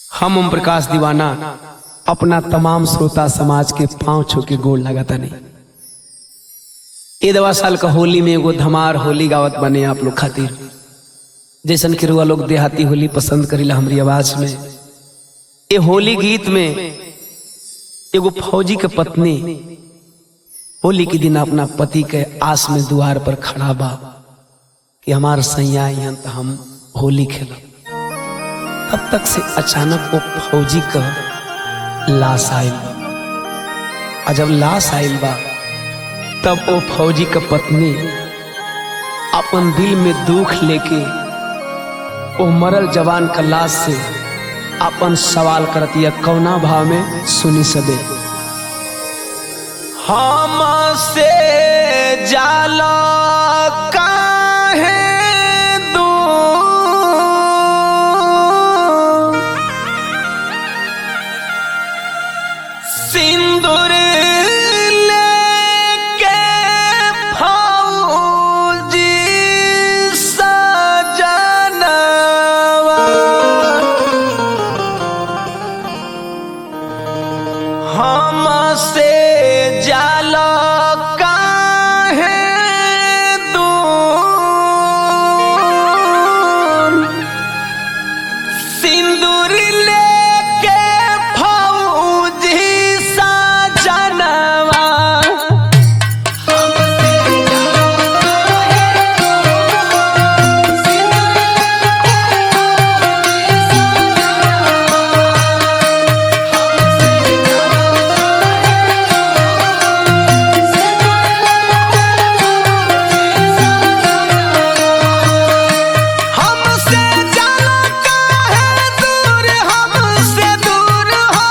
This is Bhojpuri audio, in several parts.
हम ओम प्रकाश दीवाना अपना तमाम श्रोता समाज के पांव छू के गोड़ लगाता नहीं ए दवा साल का होली में एगो धमार होली गावत बने आप लोग खातिर जैसन के रुआ लोग देहाती होली पसंद करीला हमारी आवाज में ये होली गीत में एगो फौजी के पत्नी होली के दिन अपना पति के आस में द्वार पर खड़ा बा कि हमार सैया यहाँ तो हम होली खेलब तब तक से अचानक वो फौजी का लाश आयल बा। और जब लाश आयल बा तब वो फौजी का पत्नी अपन दिल में दुख लेके वो मरल जवान का लाश से अपन सवाल करती है कौना भाव में सुनी सबे हम से जाला काहे दूर? सिंदूर लेके फौजी सजनवा हमसे जाला काहे दूर? सिंदूर लेके फौजी सजनवा हमसे जाला काहे दूर हमसे दूर हो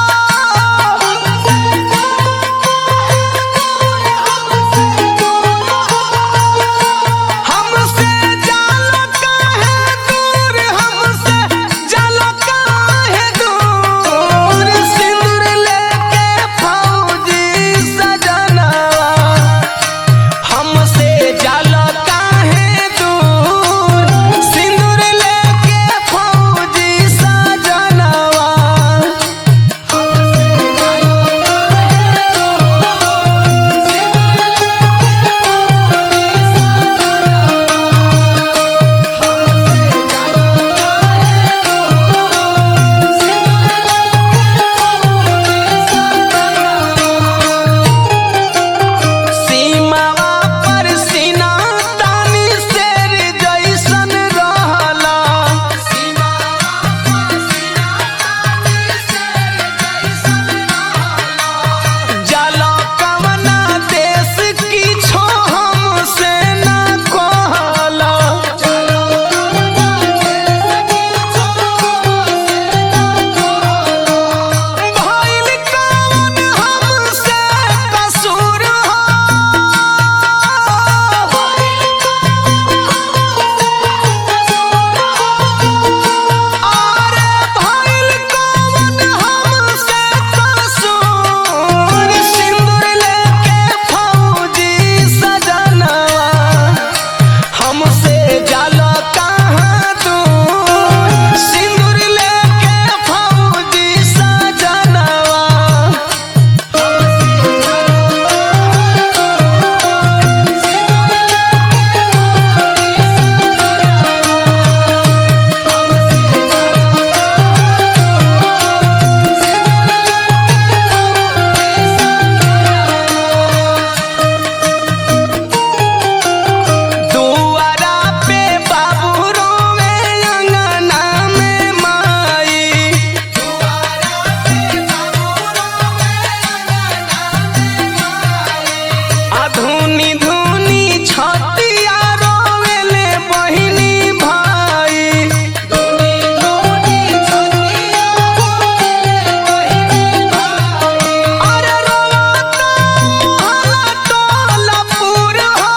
हमसे जाला काहे दूर हमसे जाला काहे दूर सिंदूर लेके फौजी सजनवा हमसे जाला काहे दूर सिंदूर लेके फौजी सजनवा सीमावा पर सीना तानी शेर जैसन रहला जाला कवना देश की छो हमसे न कहला भइल कवन हमसे कसूर हो आरे भइल कवन हमसे कसूर सिंदूर लेके फौजी सजनवा हमसे जाला कहाँ दूर सिंदूर लेके फौजी सजनवा दुआरा पे बाबू रोवे अंगना में माई अधुनी धुनी छतिया रोवेले बहिनी भाई अरे रोता हला टोला पूर हो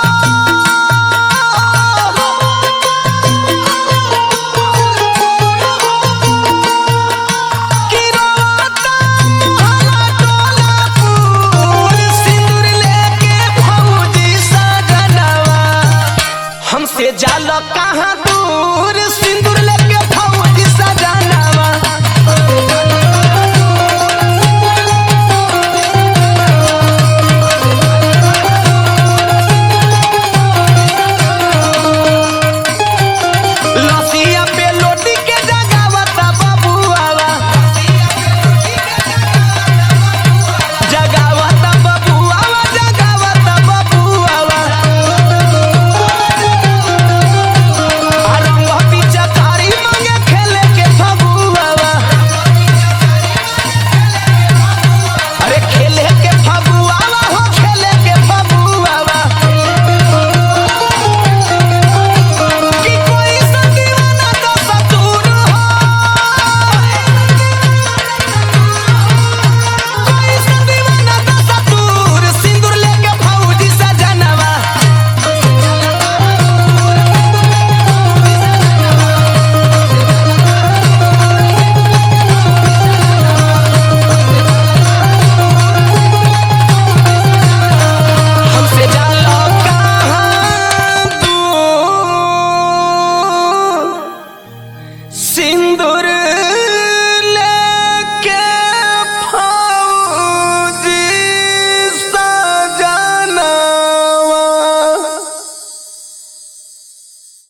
किरोता हला टोला पूर सिंदूर लेके फौजी सजनवा हमसे जाला कहाँ दूर